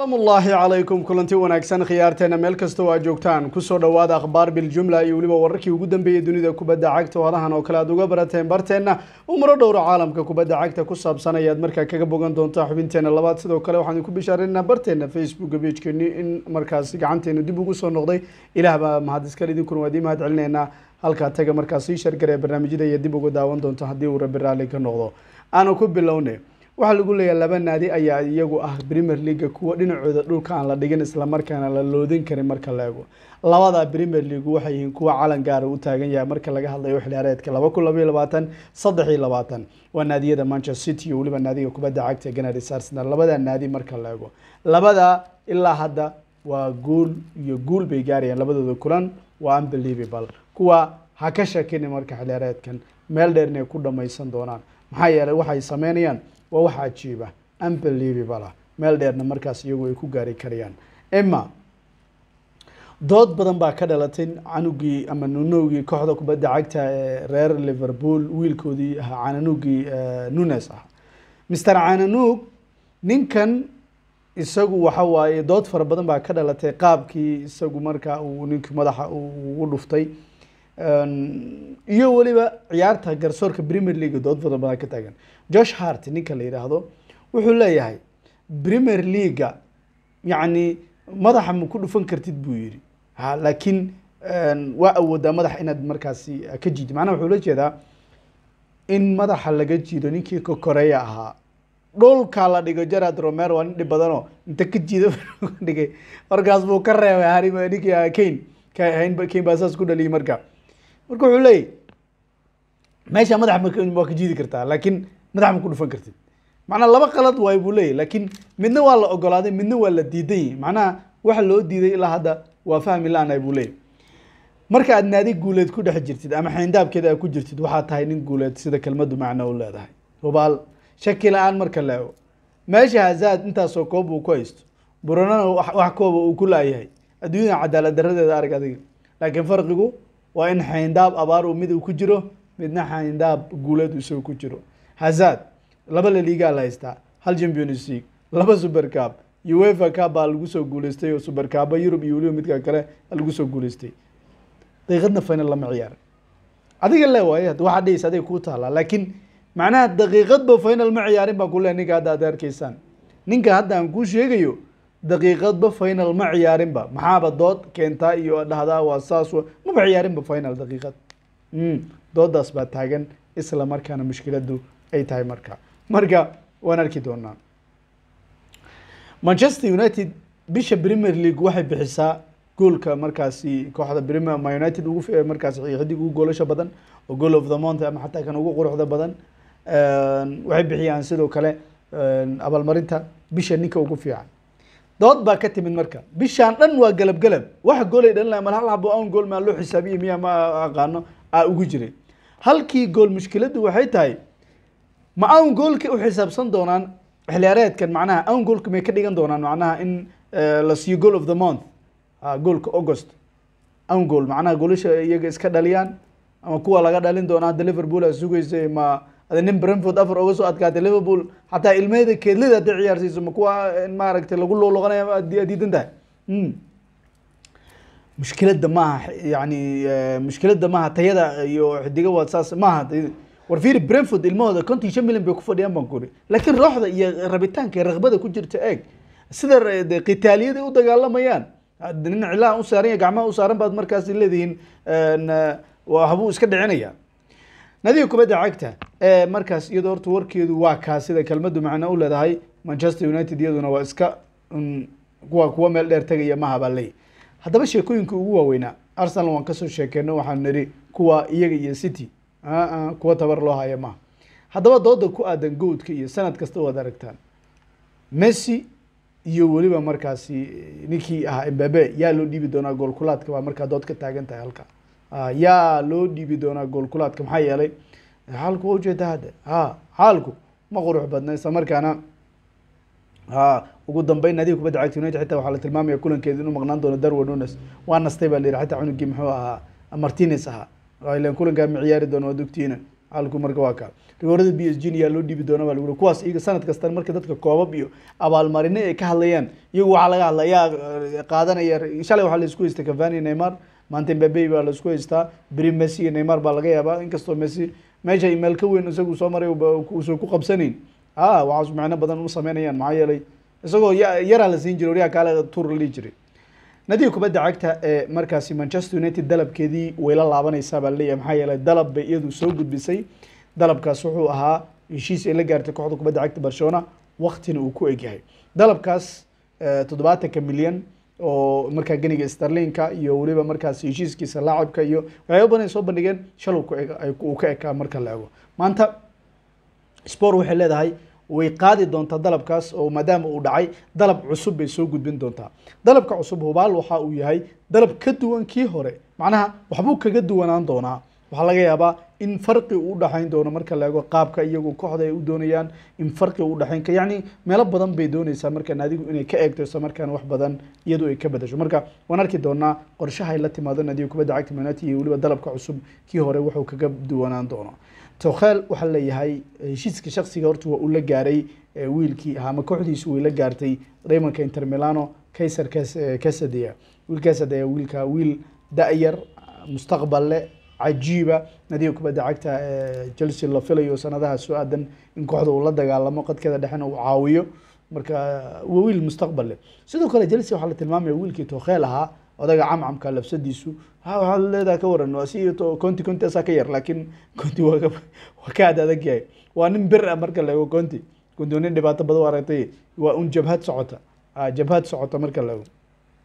amullaahi calaykum kulanti wanaagsan khiyaarteena meel kastoo aad joogtaan kusoo dhowaada akhbaar biljumla iyo weliba wararkii ugu dambeeyey dunida kubadda cagta oo adahan oo kale aad uga barateen barteenna umaro dhowra caalamka kubadda cagta ku saabsan ayaad markaa kaga bogan doontaa xubinteena labaad sidoo kale waxaan ku bishaareynaa barteena facebooka pagekeni in markaasi gacanteena dib ugu soo noqday ilaah baa mahad iskale idinkuna waa idii mahad celineynaa halkaa taga markaas ii shargaree barnaamijyada iyo dib uga daawan doonto haddii uu rabi raalli ka noqdo aanu ku bilowne waxaa lagu leeyahay laba naadi ayaa iyagu ah premier leaga kuwa dhinacooda dhulka aan la dhigin islamarkaana la loodin karin marka la eego labada premier league waxay yihiin kuwa calan gaara u taagan yahay marka laga hadlayo xiliyaareedka laba kun labaiyo labaatan saddex iyo labaatan waa naadiyada manchester city iyo weliba naadiga kubadda cagta ganadis arsenal labada naadi marka la eego labada ilaa hadda waa guul iyo guul bay gaarayaan labadooda kulan waa unbelievable kuwa ha ka shakini marka xiliyaareedkan meel dheer inay ku dhamaysan doonaan maxaa yeelay waxay sameynayaan waa wax cajiiba unbelievable ah meel dheerna markaas iyagu ay ku gaari karayaan ima dood badan baa ka dhalatay canugii ama nunowgii kooxda kubadda cagta ee reer liverpool wiilkoodii ahaa cananugii nunes ah mister cananug ninkan isagu waxa waaye dood fara badan baa ka dhalatay qaabkii isagu markaa uu ninkii madaxa ugu dhuftay iyo weliba ciyaarta garsoorka premier league dood badan badan ka taagan josh hart ninka la yidhaahdo wuxuu leeyahay premier leaga yacni madaxa ma ku dhufan kartid buu yidhi ha laakiin waa awoodaa madaxa inaad markaasi ka jiidi macnaha wuxuu la jeedaa in madaxa laga jiido ninkii kokoreya ahaa dhulka la dhigo gerard romero waa nin dhib badanoo inta ka jiido dhigay markaas buu ka reebay hari ninkii kane kane baa saas ku dhaliyay marka marka wuxuu leeyahy meesha madaxa waa ka jiidi kartaa laakiin madaxa ma ku dhufan kartid macnaha laba qalad waay buu leeyahy laakiin midna waa la ogolaaday midna waa la diidan yahy macnaha waxa loo diiday ilaa hadda waa fahmi la-aanay buu leeyahy marka aad naadi guuleed ku dhex jirtid ama xayndaabkeeda aad ku jirtid waxaa tahay nin guuleed sida kelmadu macno u leedahay hubaal shaki la-aan marka la ego meesha hazaad intaasoo koob uu ku haysto buranana wax kooba uu ku laayahay adduunyada cadaalad daradeeda arag adiga laakiin farqigu waa in xayndaab abaar uu mid uu ku jiro midna xayndaab guuleed isagu ku jiro hazaad laba laliigaa la haystaa hal champions league laba super cup uefa cup baa lagu soo guuleystay oo super cuba yurub iyo weliba midka kale lagu soo guuleystay daqiiqadna final lama ciyaarin adiga le waaye waxaa dhehaysa adiga kuu taalaa laakiin macnaha daqiiqadba final ma ciyaarin baan kule ninka hadda aad arkaysaan ninka hadda aan kuu sheegayo daqiiqadba final ma ciyaarinba maxaaba dood keentaa iyo dhahdaa waa saas maba ciyaarinba final daqiiqad doodaas baa taagan isla markaana mushkiladu ay tahay marka marka waan arki doonaa manchester united bisha premier league waxay bixisaa goolka markaasi kooxda premier ma united ugu markaasi xidig ugu goolasha badan oo goal of the month ama xataa kan ugu quruxda badan waxay bixiyaan sidoo kale abaalmarinta bisha ninka ugu fiican dood baa ka timid marka bishaan dhan waa galab galab wax goolay dhalin mal hal habo on gool maa loo xisaabiye miya ma aqaano aa ugu jiray halkii gool mushkiladu waxay tahay ma awn goolka u xisaabsan doonaan xiliyaareedkan macnaha awn goolka may ka dhigan doonaan macnaha in la siiyo goal of the month goolka august awn goal macnaha goolasha iyaga iska dhaliyaan ama kuwa laga dhalin doona hadda liverpool aa sugaysa ma ada nin brentford afar oga soo adkaatay liverpool xataa ilmeyda keedlida hadday ciyaarsiiso ma kuwa maaragtay lagu looloqanaya diidan tahay mushkiladda maaha yani mushkiladda maaha tayada iyo xidiga waa saas maaha war fiiri brentford ilmahooda konton shan milyan bay ku fadhiyaan baan kuri laakiin rooxda iyo rabitaanka iyo raqbada ku jirta eeg sida qitaaliyada u dagaalamayaan nin cilaha u saaran ya gacmaha u saaran baad markaas leedihiin habuu iska dhicinaya nadiga kubadda cagta ee markaas iyadoo horta warkeedu waa kaa sida kelmadu macno u leedahay manchester united iyaduna waa iska kuwa kuwa meel dheer tegaya maha baa leeyahy haddaba sheekooyinka ugu waaweynaa arsenal waan kasoo sheekeyno waxaan nidhi kuwa iyaga iyo city kuwa tabar loo haya maha haddaba dooda ku aadan goodka iyo sanad kasta waad aragtaan messi iyo weliba markaasi ninkii ahaa embabe yaa loo dhiibi doonaa goolkulaadka baa markaa dood ka taagan tahay halka yaa loo dhiibi doonaa goolkulaadka maxaa yeelay xaalku waa ujeeda hadde ha xaalku ma qurux badna isla markaana ha ugu dambeyn naadiga kubadda cagta united xitaa waxaa la tilmaamaya kulankeeda inuu maqnaan doono darwin nunes waa nastay baa la yihi xataa cunugii muxuu ahaa martinez ahaa ilan kulankaa ma ciyaari doono waa dugtiina halku marka waa kaa rigoorada b s g yaa loo dhiibi doona baa lagu kuwaas iyaga sanad kastan marka dadka koobab iyo abaalmarino ay ka hadlayaan iyagu waxaa laga hadla yaa qaadanaya shalay waxaa la isku haystay cavani neymar maanta mbabe baa la isku haystaa beri messi iyo neymar baa laga yaabaa inkastoo messi meesha meel ka weyn isagu soo maray uusan ku qabsanayn a waxaas macno badan u sameynayaan maxaa yeelay isagoo yaraa la siin jiray waryaa kaale tuur la dhihi jiray nadiga kubadda cagta ee markaasi manchester united dalabkeedii way la laabanaysaa baa laleeyahay maxaa yeelay dalab bay iyadu soo gudbisay dalabkaas wuxuu ahaa heshiis ay la gaartay kooxda kubadda cagta barcelona waktina uu ku egyahay dalabkaas toddobaatanka milyan oo markaa geniga starlinka iyo weliba markaas heshiiskiisa laacibka iyo waxyaaba badan ay soo bandhigeen shal uu ka ekaa marka la ego maanta sport waxay leedahay way qaadi doontaa dalabkaas oo maadaama uu dhacay dalab cusub bay soo gudbin doontaa dalabka cusub hubaal waxa uu yahay dalab ka duwan kii hore macnaha waxbuu kaga duwanaan doonaa waxaa laga yaabaa in farqi uu udhaxayn doono marka la eego qaabka iyagu kooxda ay u doonayaan in farqi u udhaxayn ka yacni meelo badan bay doonaysaa marka naadigu inay ka eegto isla markaana wax badan iyadu ay ka bedasho marka waan arki doonaa qorshaha ay la timaado naadiga kubadda cagta manati iyo weliba dalabka cusub kii hore wuxuu kaga duwanaan doono tokhel waxaa leeyahay heshiiska shaksiga horta waa uu la gaaray wiilkii ama kooxdiisu way la gaartay raymanka inter milano kaiser casadea wiil casadea wiilka wiil da-yar mustaqbal leh cajiiba nadiga kubadda cagta chelsea la filayo sanadaha soo aadan in kooxda uu la dagaalamo qadkeeda dhexena uu caawiyo marka waa wiil mustaqbal leh sidoo kale chelsea waxaa la tilmaamaya wiilkii tokhel ahaa odaga camcamka labsadiisu ha waxaa leedaha ka waran waa si conti conti asaa ka yar laakiin conti waa waa ka ad adag yahay waa nin bir ah marka la ego conti conti waa nin dhibaato badan u aragtay waa un jabhad socota jabhad socota marka la ego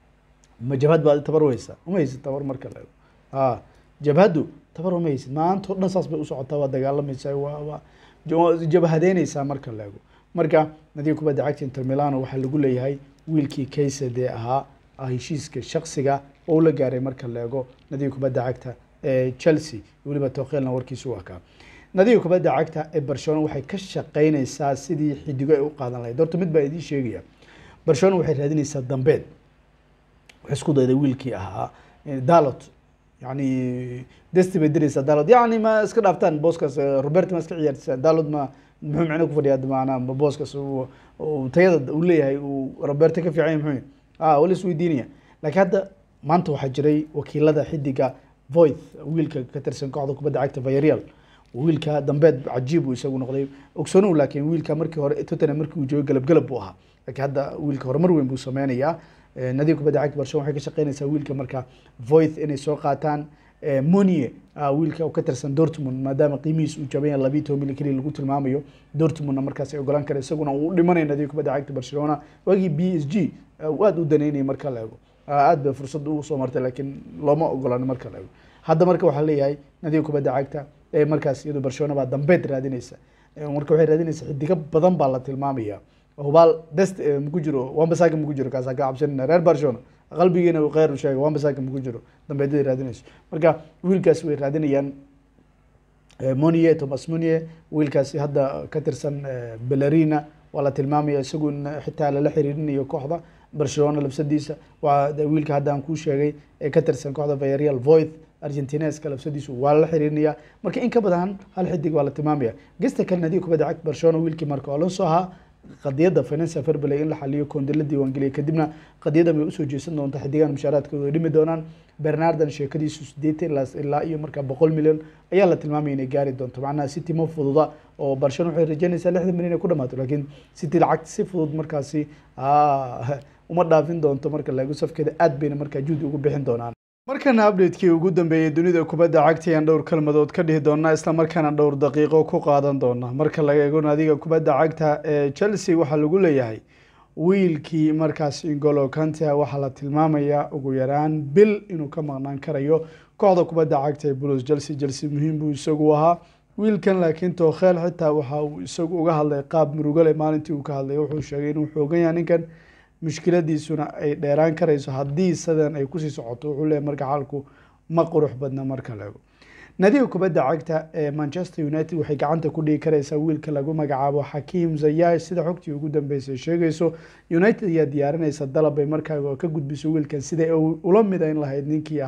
ma jabhad baa tabar u haysa uma haysid tabar marka la ego a jabhaddu tabar uma haysid maanta o dhan saas bay u socotaa waa dagaalamaysaa waa waa jabhadeynaysaa marka la ego marka nadiga kubadda cagta inter milano waxaa lagu leeyahay wiilkii kaysade ahaa heshiiska shaksiga oo la gaaray marka la ego nadiga kubadda cagta ee chelsea weliba tokhelna warkiisu waa kaa nadiga kubadda cagta ee barcelona waxay ka shaqeynaysaa sidii xidigo ay u qaadan lahayd horta mid baa idiin sheegaya barcelona waxay raadinaysaa dambeed waxay isku dayday wiilkii ahaa dalot yani desti bay diraysaa dalot yani ma iska dhaaftaan booskaas robert ma iska ciyaartisa dalot ma muxuu micno ku fadhiyaa maanaa booskaas tayada uu leeyahay uu roberto ka fiican yahay muxuu a wala isweydiinaya laakiin hadda maanta waxaa jiray wakiilada xidiga voith wiilka ka tirsan kooxda kubadda cagta vayarial wiilka dambeed cajiib uu isagu noqday ogsoonow laakiin wiilka markii hore tottenham markii uu joogay galab galab buu ahaa laakiin hadda wiilka horumar weyn buu sameynayaa nadiga kubadda cagta barcelona waxay ka shaqeynaysaa wiilka marka voith inay soo qaataan monie wiilka ka tirsan dortmund maadaama qiimihiis uu jaban yahay labiyi toban milyan keliya lagu tilmaamayo dortmundna markaas ay ogolaan kara isaguna uu dhimanaya nadiga kubadda cagta barcelona waagii b s g aada u daneynaya marka la ego aad bay fursad ugu soo martay laakiin looma ogolaan marka la ego hadda marka waxaa leeyahay nadiga kubadda cagta ee markaas iyado barcelona baa dambeed raadinaysa marka waxay raadinaysa xidigo badan baa la tilmaamaya hubaal dest maku jiro wambasaka maku jiro kaasa ka cabsanina reer barcelona qalbigiina kheyr sheega wambasaka maku jiro dambeedaday raadinayso marka wiilkaas way raadinayaan monie thomas monie wiilkaasi hadda ka tirsan belarina waa la tilmaamaya isagu xitaa lala xiriirinayo kooxda barcelona labsadiisa waa wiilka hadda aan kuu sheegay ee ka tirsan kooxda vayarial voith argentineska labsadiisu waa lala xiriirinaya marka in ka badan hal xidig waa la tilmaamaya gesta kale nadiga kubadda cagta barcelona wiilkii marka alonso ahaa qadiyadda financial fairplay in la xaliyo koonde la diiwaangeliya kadibna qadiyadan bay usoo jeesan doonta xidigan mushaaraadkooda ay dhimi doonaan bernardan sheekadiisu sideetan ilaa iyo marka boqol milyan ayaa la tilmaamaya inay gaari doonto macnaha city ma fududa oo barcelona waxay rajeynaysaa lixdan milyan inay ku dhamaato laakiin city lacag si fudud markaasi uma dhaafin doonto marka laego safkeeda aad bayna markaa juhdi ugu bixin doonaan markana updatekii ugu dambeeyey dunida kubadda cagta ayaan dhowr kalmadood ka dhihi doonaa isla markaana dhowr daqiiqo ku qaadan doona marka laga eego naadiga kubadda cagta ee chelsea waxaa lagu leeyahay wiilkii markaas ingolo kantia waxaa la tilmaamayaa ugu yaraan bil inuu ka maqnaan karayo kooxda kubadda cagta ee blues chelsea chelsea muhiim buu isagu ahaa wiilkan laakiin tookheel xitaa waxa uu isagu uga hadlay qaab murugale maalintii uu ka hadlay wuxuu sheegay inuu xoogan yahay ninkan mushkiladiisuna ay dheeraan karayso haddii sidan ay kusii socoto wuxuu leeyahy marka xaalku ma qurux badna marka laego nadiga kubadda cagta ee manchester united waxay gacanta ku dhigi karaysaa wiilka lagu magacaabo xakiim zayash sida xogtii ugu dambeysay sheegayso united ayaa diyaarinaysa dalab ay markaa ka gudbiso wiilkan siday ula midayn lahayd ninkii ahaa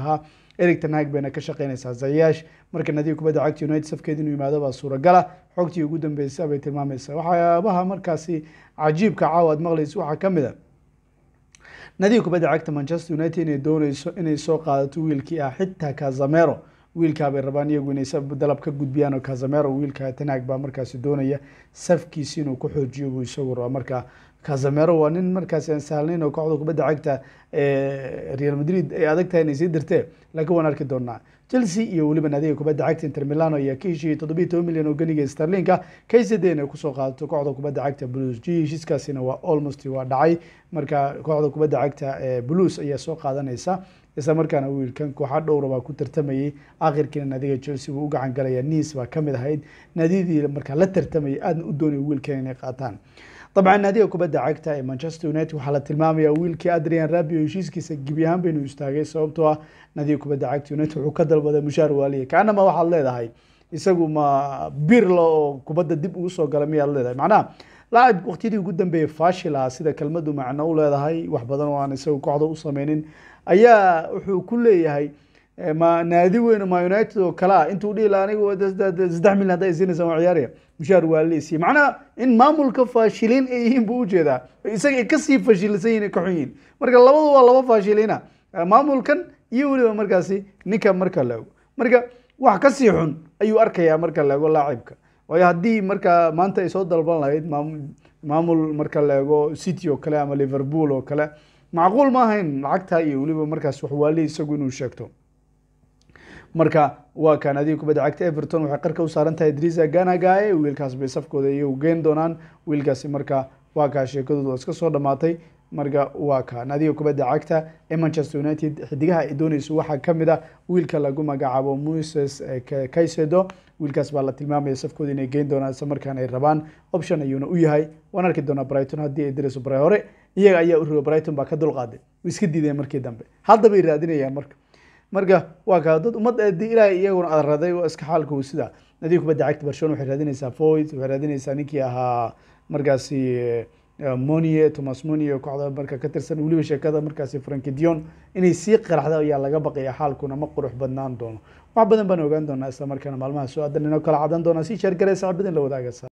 eric tanhag bayna ka shaqeynaysaa zayash marka nadiga kubadda cagta united safkeeda inuu yimaado baa suuragala xogtii ugu dambeysa bay tilmaamaysaa waxyaabaha markaasi cajiibka caawa aad maqlaysa waxaa ka mid a nadiga kubadda cagta manchester united inay dooneyso inay soo qaadato wiilkii ah xitaa kazamero wiilkaa bay rabaan iyagu inay dalab ka gudbiyaan oo kazamero wiilka tanhag baa markaasi doonaya safkiisi inuu ku xoojiyo buu isagu rabaa marka kazamero waa nin markaasi aan sahlnayn oo kooxda kubadda cagta real madrid ay adag tahay inay sii dirtee laakiin waan arki doonaa chelsea iyo weliba naadiga kubadda cagta inter milano ayaa ka heshiiyey toddobiyi toban milyan oo ganiga starlinka kaysadee inay kusoo qaadato kooxda kubadda cagta blues g heshiiskaasina waa almost waa dhacay marka kooxda kubadda cagta blues ayaa soo qaadanaysa isla markaana wiilkan kooxa dhowra baa ku tartamayay akhirkiina naadiga chelsea wuu u gacan galaya nice baa kamid ahayd naadiyadii markaa la tartamayay aadna u doonaya wiilkan inay qaataan dabcan naadiga kubadda cagta ee manchester united waxaa la tilmaamaya wiilkii adrian rabio heshiiskiisa gebi ahaan baynu istaagay sababtoo ah naadiga kubadda cagta united wuxuu ka dalbaday mushaar waaliya kaanama waxaad leedahay isagu ma birla oo kubadda dib ugu soo gala miyaad leedahay macnaha laacib waqtiyadii ugu dambeeyey fashil ah sida kelmadu macno u leedahay wax badan oo aan isagu kooxda u sameynin ayaa wuxuu ku leeyahay ma naadi weyn ma united oo kale ah intuu dhihi laha anigu saddex milyan hadday siinaysa waa ciyaaraya mushaar waa leesiye macnaha in maamulka faashiliin ay yihiin buu ujeedaa isaga ay kasii fashilisan yihin ay ka xun yihin marka labadu waa laba faashiliina maamulkan iyo weliba markaasi ninka marka la ego marka wax kasii xun ayuu arkayaa marka la ego laacibka waayo haddii marka maanta ay soo dalban lahayd maamul marka la ego city oo kale ama liverpool oo kale macquul ma ahayn lacagta iyo weliba markaas wax waali isagu inuu sheegto marka waa kaan adiga kubadda cagta everton waxay qarka u saaran tahay idrisa ganagae wiilkaas bay safkooda iyagu geen doonaan wiilkaasi marka waa kaa sheekadooda waa iska soo dhamaatay marka waa kaan adiga kubadda cagta ee manchester united xidigaha ay dooneyso waxaa kamid a wiilka lagu magacaabo moses kaysedo wiilkaas baa la tilmaamaya safkooda inay geen doonaan isla markaana ay rabaan option ayuuna u yahay waan arki doonaa brighton haddii ay dirayso bray hore iyaga ayaa u riba brighton baa ka dulqaaday way iska diideen markii dambe hadda bay raadinayaan marka marka waa kaa dad ummad ilaahay iyaguna adraday oo iska xaalkuu sida nadiga kubadda cagta barcelona waxay raadinaysaa foyt waxay raadinaysaa ninkii ahaa markaasi monie thomas monie kooxda marka ka tirsan weliba sheekada markaasi franki dion inay sii qaraxda ayaa laga baqaya xaalkuna ma qurux badnaan doono wax badan baan ogaan doonaa isla markaana maalmaha soo aadan inoo kala cadan doonaa si sheergaraysa cabadin la wadaaga